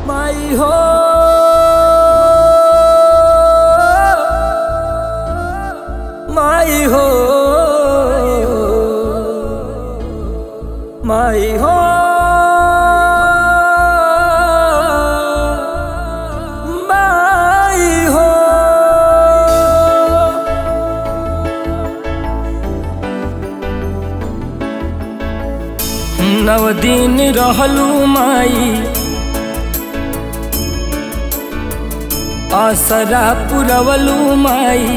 माई हो माई हो माई हो माई हो नव दिन रहलू माई आसरा पुरवलू माई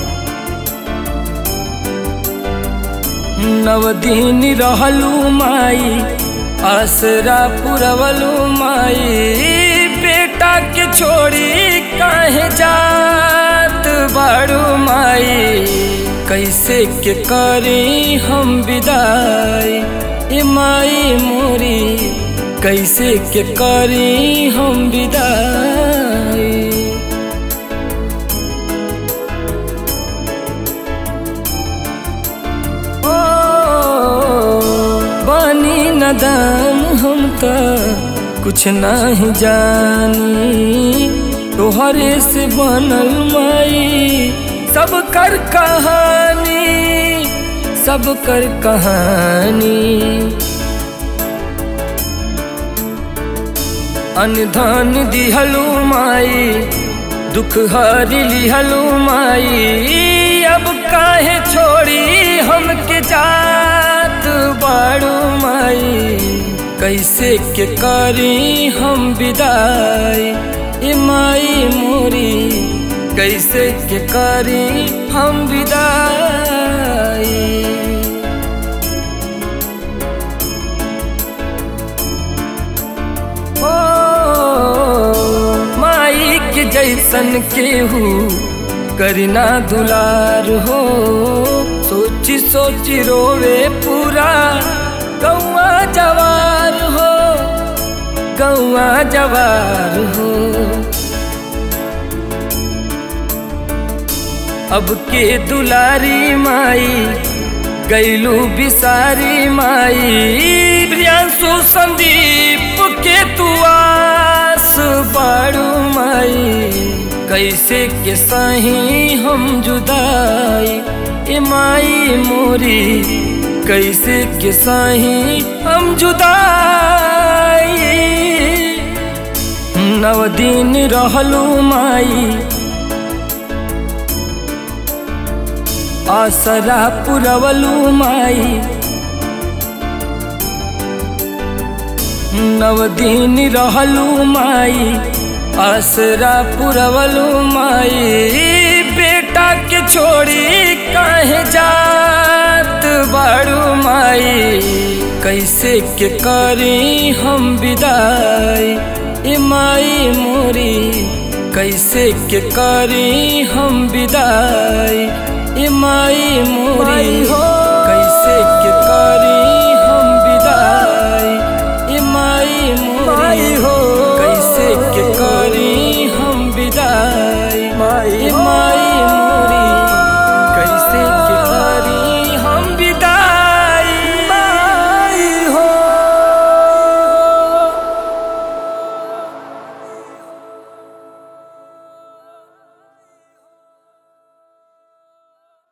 नव दिन रहलू माई आसरा पुरवलू माई बेटा के छोड़ी काहे जात बाड़ू माई कैसे के करी हम विदाई ए माई मोरी कैसे के करी हम विदाई ओ बानी नदान हम त कुछ नहीं जानी तोहरे से बनल माई सब कर कहानी सब कर कहानी अनधन दिहलू माई दुख हरी लिहलू माई अब काहे छोड़ी हमके जात बाड़ू माई कैसे के करी हम विदाई ए माई मोरी कैसे के करी हम विदाई ओ माई के जैसन केहू करना दुलार हो सोची सोची रोवे पूरा गौआ जवार हो गौआ जवार हो अब के दुलारी माई गैलू बिसारी माई प्रियांशु संदीप के तुआस बाड़ू माई कैसे के सही हम जुदाई ए माई मोरी कैसे के सही हम जुदाई नव दिन रहलू माई आसरा पुरवलू माई नव दिन रहलू माई आसरा पुरवलू माई बेटा के छोड़ी काहे जात बाड़ू माई कैसे के करी हम विदाई ए माई मोरी कैसे के करी हम विदाई ए माई मोरी हो